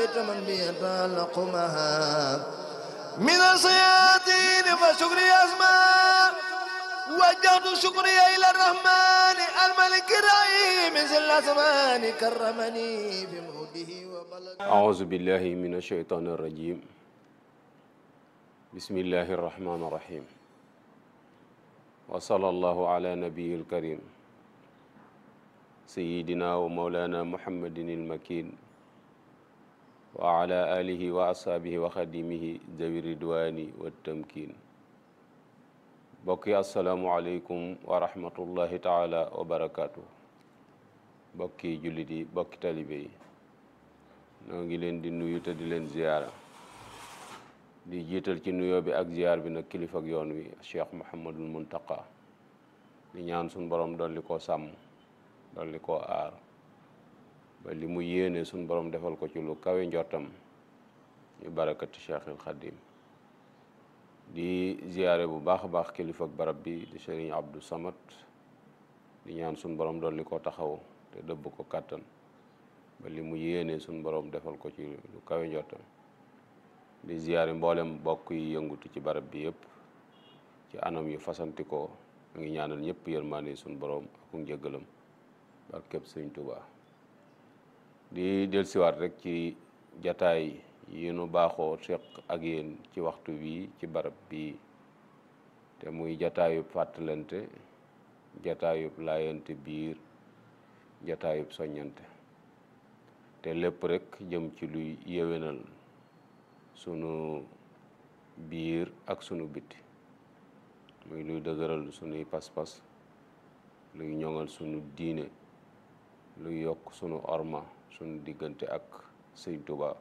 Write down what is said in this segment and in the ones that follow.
كفيت من بيتعلق معها من الصيادين فشكري أسماء وجهت شكري إلى الرحمن الملك الرحيم ذي الأزمان كرمني بموته وبلغ أعوذ بالله من الشيطان الرجيم بسم الله الرحمن الرحيم وصلى الله على نبي الكريم سيدنا ومولانا محمد المكين وعلى آله وأصحابه وخديمه ذوي الرضوان والتمكين bokki asalaamualeykum wa rahmatullahi taala wa barakaatu bokki jullit yi bokki talibe yi noo ngi leen di nuyu te di leen ziyaara di jiital ci nuyoo bi ak ziyaar bi nag kilifa ak yoon wi cheikh muhammadul muntaqa di ñaan suñ borom dolli koo sàmm dolli koo aar ba li mu yéene suñ borom defal ko ci lu kawe njortam ñu barakati cheikhil xadim di ziyaare bu baax a baax kilifa ak barab bi di sëriñ Abdou Samad di ñaan suñ borom dolli ko taxaw te dëbb ko kàttan ba li mu yéene suñ borom defal ko ci lu kawe njottam di ziyaare mboolem bokk yi yëngutu ci barab bi yëpp ci anam yu fasanti ko mu ngi ñaanal ñëpp yërmaande suñ borom ak njëggalam barkeb sëriñ Tuubaa di dellusiwaat rek ci jataay yi nu baaxoo seq ak yéen ci waxtu bii ci barab bii te muy jataayub fàttalante jataayub laayante biir jataayub soññante te lépp rek jëm ci luy yéwénal sunu biir ak sunu biti muy luy dëgëral sunuy pas-pas luy ñoŋal sunu diine luy yokk sunu orma sunu diggante ak Sëñ Tuubaa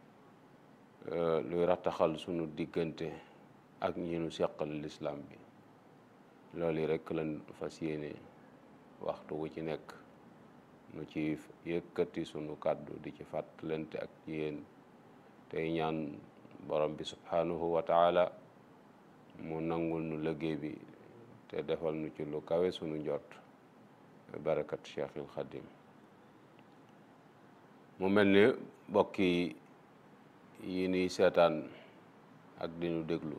luy rattaxal sunu diggante ak ñi nu seqal lislaam bi loolu rekk lañ fas yéene waxtu wu ci nekk nu ci yëkkati sunu kàddu di ci fàttalante ak yéen tey ñaan borom bi subhanahu wa taala mu nangul nu liggéey bi te defal nu ci lu kawe sunu njot barakat cheikhil xadim mu mel ni bokki yi nuy seetaan ak di nu déglu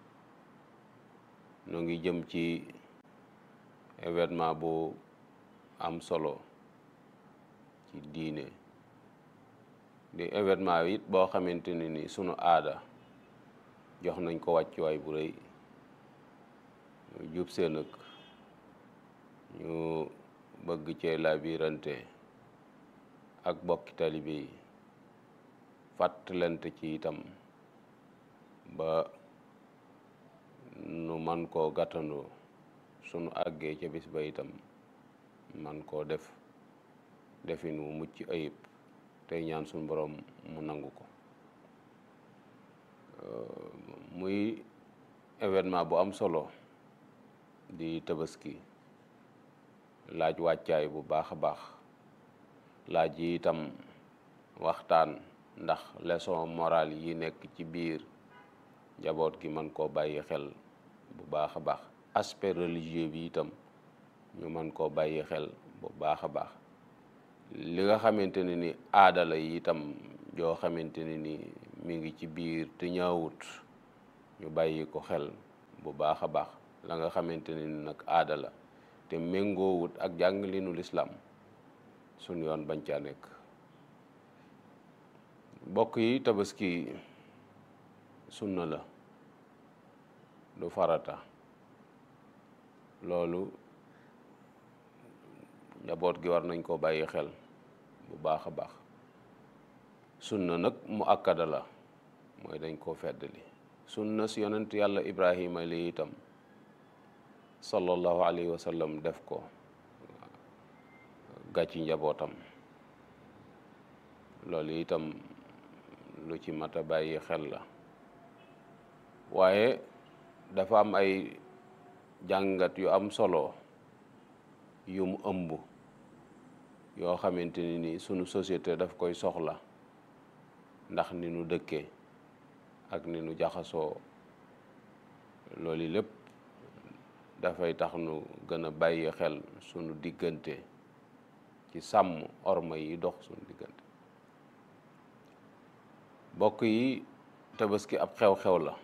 nu ngi jëm ci événement bu am solo ci diine di événement it boo xamante ne ni sunu aada jox nañ ko wàccuwaay bu rëy ñu jub seen ak ñu bëgg cee labirante ak bokki talibe yi fàttalante ci itam ba nu man koo gàttandoo sunu àggee ca bis ba itam man koo def defin wu mucc ayib tey ñaan sunu borom mu nangu ko muy événement bu am solo di tabaski laaj wàccaay bu baax a baax laaj yi itam waxtaan ndax leçon morale yi nekk ci biir njaboot gi mën koo bàyyi xel bu baax a baax aspect religieux bi itam ñu mën koo bàyyi xel bu baax a baax li nga xamante ne ni aada la yi itam joo xamante ne ni mi ngi ci biir te ñaawut ñu bàyyi ko xel bu baax a baax la nga xamante ne ni nag aada la te méngoowut ak jàngalinu lislaam suñ yoon bañ caa nekk bokk yi tabaski sunna la du farata loolu njaboot gi war nañ koo bàyyi xel bu baax a baax sunna nag mu akkada la mooy dañ koo feddali sunna si yonent yàlla ibrahima li itam sallallahu alayhi wa sallam def ko gàcci njabootam loolu itam lu ci mat a bàyyi xel la waaye dafa am ay jàngat yu am solo yu mu ëmb yoo xamante ni ni sunu société daf koy soxla ndax ni nu dëkkee ak ni nu jaxasoo loolu lépp dafay tax nu gën a bàyyi xel sunu diggante ci sàmm orma yi dox sunu diggante bokk yi tabaski ab xew-xew la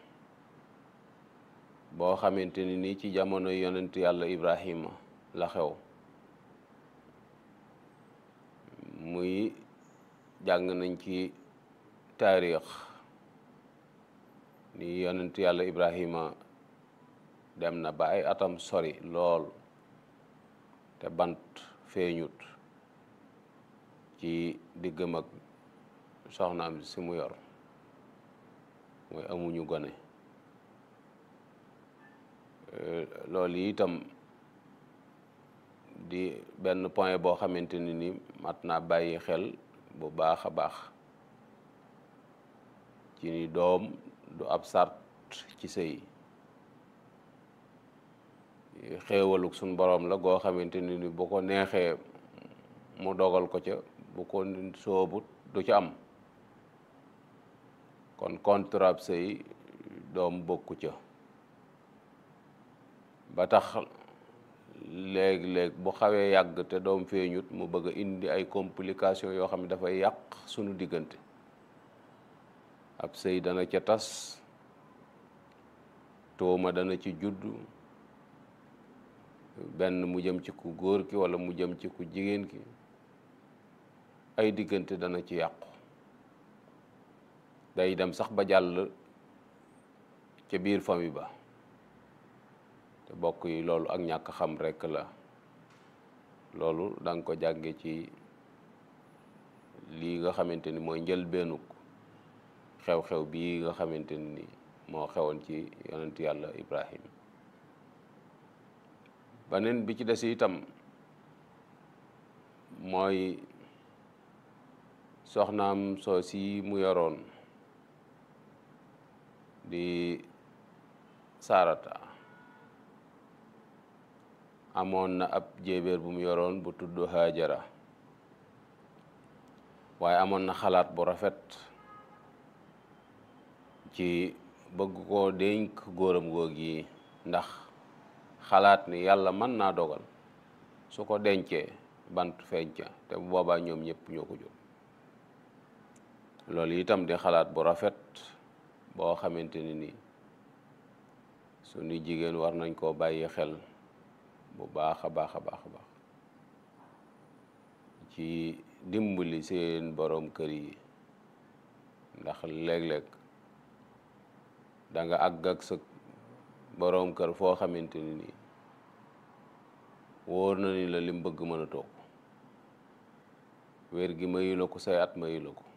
boo xamante ni nii ci jamono yonent yàlla Ibrahima la xew muy jàng nañ ci taarix ni yonent yàlla Ibrahima dem na ba ay atam sori lool te bant feeñut ci diggam ak soxnaam si mu yor mooy amuñu gone loolu yi itam di benn point boo xamante ni ni mat naa bàyyi xel bu baax a baax ci ni doom du ab sart ci sëy xéewaluk suñ boroom la goo xamante ni ni bu ko neexee mu dogal ko ca bu ko soobut du ca am kon contrat sëy doom bokku ca ba tax léeg-léeg bu xawee yàgg te doom feeñut mu bëgg a indi ay complications yoo xam ne dafay yàq sunu diggante ab sëy dana ca tas tuuma dana ci juddu benn mu jëm ci ku góor ki walla mu jëm ci ku jigéen ki ay diggante dana ci yàqu day dem sax ba jàll ca biir famille ba te bokk yi loolu ak ñàkk xam rekk la loolu da nga ko jànge ci lii nga xamante ni mooy njëlbeenuk xew-xew bii nga xamante ni moo xewoon ci yonent yàlla Ibrahim beneen bi ci des itam mooy soxnaam soo si mu yoroon di saarata amoon na ab jéebéer bu mu yoroon bu tudd Haajara waaye amoon na xalaat bu rafet ci bëgg koo dénk góoram góog yi ndax xalaat ni yàlla mën naa dogal su ko dencee bant feeñca te bu boobaa ñoom ñëpp ñoo ko jóg loolu itam di xalaat bu rafet boo xamante ni nii suñu jigéen war nañ koo bàyyi xel bu baax a baax a baax a baax ci dimbali seen boroom kër yi ndax léeg-léeg da nga àgg ak sa boroom kër foo xamante ni nii wóor na ni la lim bëgg mën a toog wér gi mayu la ko say at mayu la ko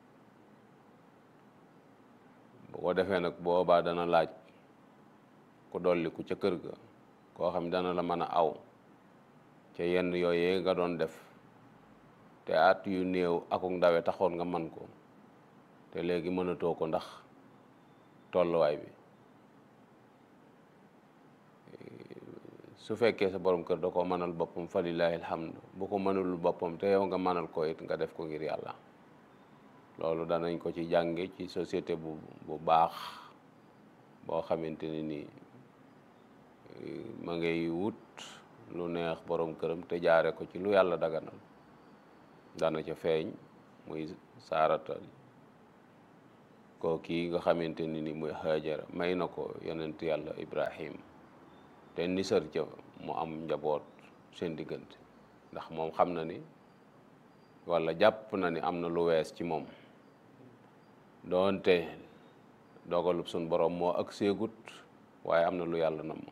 bu ko defee nag boobaa dana laaj ku dolli ku ca kër ga koo xam dana la mën a aw ca yenn yooyee nga doon def te at yu néew akuk ndawe taxoon nga man ko te léegi mënatoo ko ndax tolluwaay bi su fekkee sa borom kër da ko mënal boppam fa lillahi alhamdu bu ko mënul boppam te yow nga mënal ko it nga def ko ngir yàlla loolu danañ ko ci jànge ci société bu bu baax boo xamante ni nii ma ngay wut lu neex borom këram te jaare ko ci lu yàlla daganal dana ca feeñ muy saarata koo kii nga xamante ni ni muy Haajara may na ko yonent yàlla Ibrahim te nisar ca mu am njaboot seen diggante ndax moom xam na ni walla jàpp na ni am na lu wees ci moom doonte dogalub suñ borom moo ak seegut waaye am na lu yàlla nam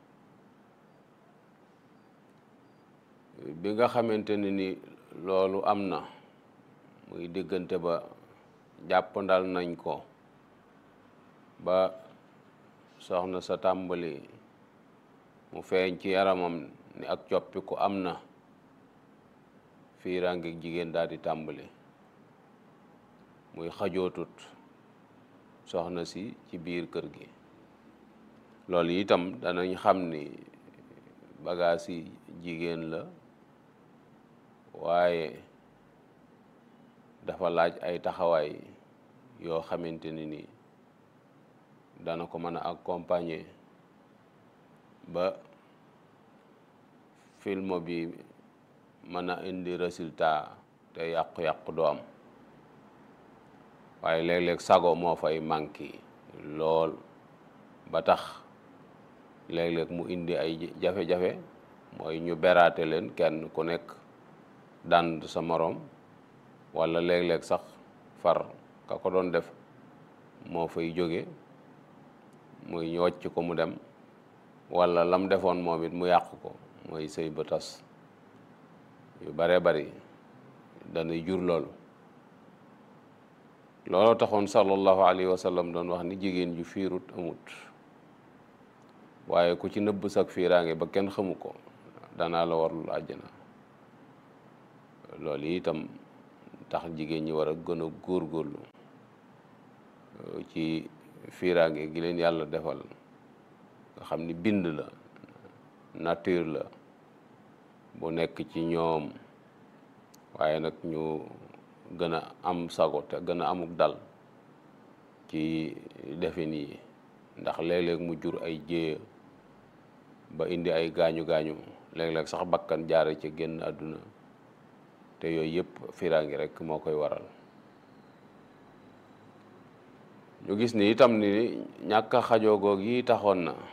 bi nga xamante ni ni loolu am na muy diggante ba jàppandal nañ ko ba soxna sa tàmbali mu feeñ ci yaramam ni ak coppiku am na fiiraange jigéen daal di tàmbali muy xajootut soxna si ci biir kër gi loolu itam danañ xam ni bagaas yi jigéen la waaye dafa laaj ay taxawaay yoo xamante ni ni dana ko mën a accompagner ba film bi mën a indi résultat te yàqu-yàqu doo am waaye léeg-léeg sago moo fay manqué lool ba tax léeg-léeg mu indi ay jafe-jafe mooy ñu beraate leen kenn ku nekk dànd sa moroom walla léeg-léeg sax far ka ko doon def moo fay jóge muy ñu wàcc ko mu dem walla lam defoon moom it mu yàq ko mooy sëy ba tas yu bare bari danay jur loolu looloo taxoon sallallahu alayhi wa sallam doon wax ni jigéen ju fiirut amut waaye ku ci nëbb sak fiiraange ba kenn xamu ko danaa la warlul àjjana loolu itam tax jigéen ñi war a gën a góorgóorlu ci fiiraange gi leen yàlla defal nga xam ni bind la nature la bu nekk ci ñoom waaye nag ñu gën a am sago te gën a amuk dal ci defin yi ndax léeg-léeg mu jur ay jéeya ba indi ay gaañu gaañu léeg-léeg sax bakkan jaare ci génn àdduna te yooyu yëpp fiiraangi rek moo koy waral ñu gis ni itam ni ñàkk a xajoo goog yi taxoon na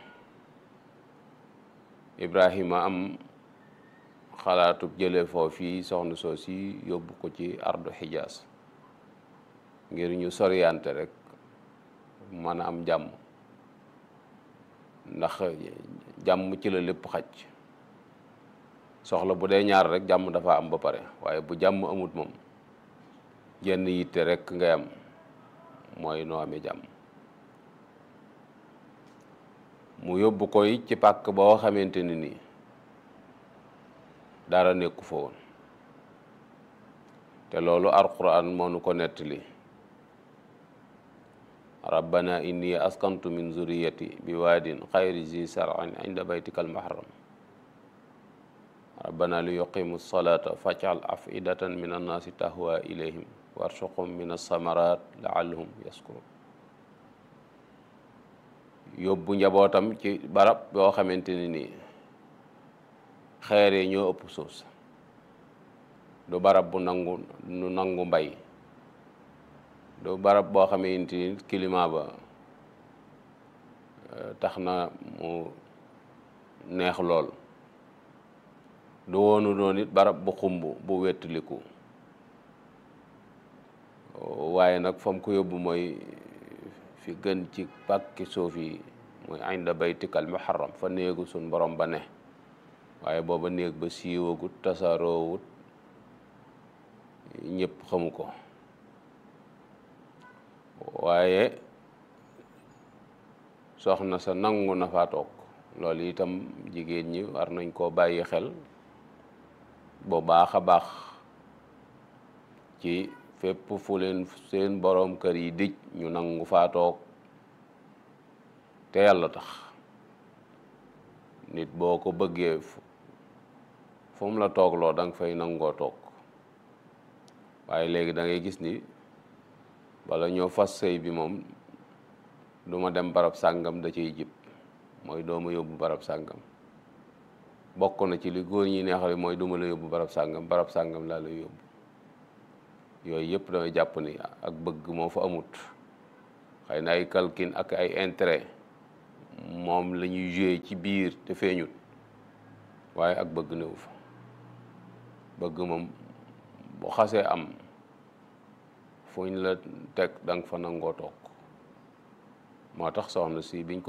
Ibrahima am xalaatub jële foofii soxna soo si yóbbu ko ci ardu xijaas ngir ñu soriyante rek mën a am jàmm ndax jàmm ci la lépp xaj soxla bu dee ñaar rek jàmm dafa am ba pare waaye bu jàmm amut moom jenn yitte rek ngay am mooy noo amee jàmm mu yóbbu koy ci pàkk boo xamante ni nii dara nekku fa woon te loolu alquran moo nu ko nettali rabbana inni askantu min zuriyati bi waadin xayri zi sarin inda baytika almuharram rabbana li yuqimu salata fajal afidatan min annaasi tahwa ilayhim warsuqhum min alsamarat laallahum yaskurun yóbbu njabootam ci barab boo xamante ni nii xeere ñoo ëpp suuf sa du barab bu nangu nu nangu mbay du barab boo xamante ni climat ba tax na mu neex lool du woonu doon it barab bu xumb bu wettaliku waaye nag fam ko yóbbu mooy fi gën ci pàkki suuf yi mooy inda baytikal muharram fa néegu suñ borom ba ne waaye booba néeg ba siiwagut tasaaroowut ñëpp xamu ko waaye soxna sa nangu na faa toog loolu itam jigéen ñi war nañ koo bàyyi xel bu baax a baax ci fépp fu leen seen boroom kër yi dij ñu nangu faa toog te yàlla tax nit boo ko bëggee fu mu la toogloo da nga fay nangoo toog waaye léegi da ngay gis ni bala ñoo fas sëy bi moom du ma dem barab sàngam da ciy jib mooy doo ma yóbbu barab sàngam bokk na ci li góor ñi neexale mooy du ma la yóbbu barab sàngam barab sàngam laa lay yóbbu yooyu yëpp damay jàpp ni ak bëgg moo fa amut xëy na ay calcul ak ay intérêt moom la ñuy joué ci biir te feeñut waaye ak bëgg néew fa bëgg moom bu xasee am fuñ la teg da nga fa nangoo toog moo tax soxna si biñ ko